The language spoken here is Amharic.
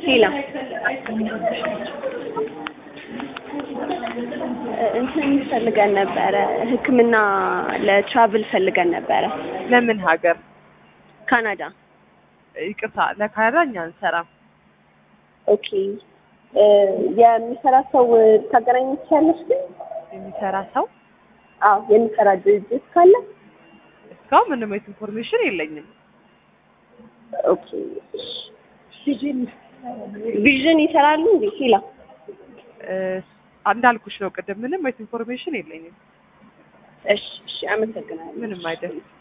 ሄላ እንትን ፈልገን ነበረ ሕክምና ለትራቭል ፈልገን ነበረ ለምን ሀገር? ካናዳ። ይቅርታ ለካናዳ እኛ አንሰራም። ኦኬ የሚሰራ ሰው ታገናኝ ትችያለሽ ግን? የሚሰራ ሰው አዎ የሚሰራ ድርጅት ካለ እስካሁን ምንም አይነት ኢንፎርሜሽን የለኝም። ኦኬ ቪዥን ይሰራሉ እንዴ? ሄላ እ፣ እንዳልኩሽ ነው ቅድም ምንም አይነት ኢንፎርሜሽን የለኝም። እሺ እሺ አመሰግናለሁ። ምንም አይደለም።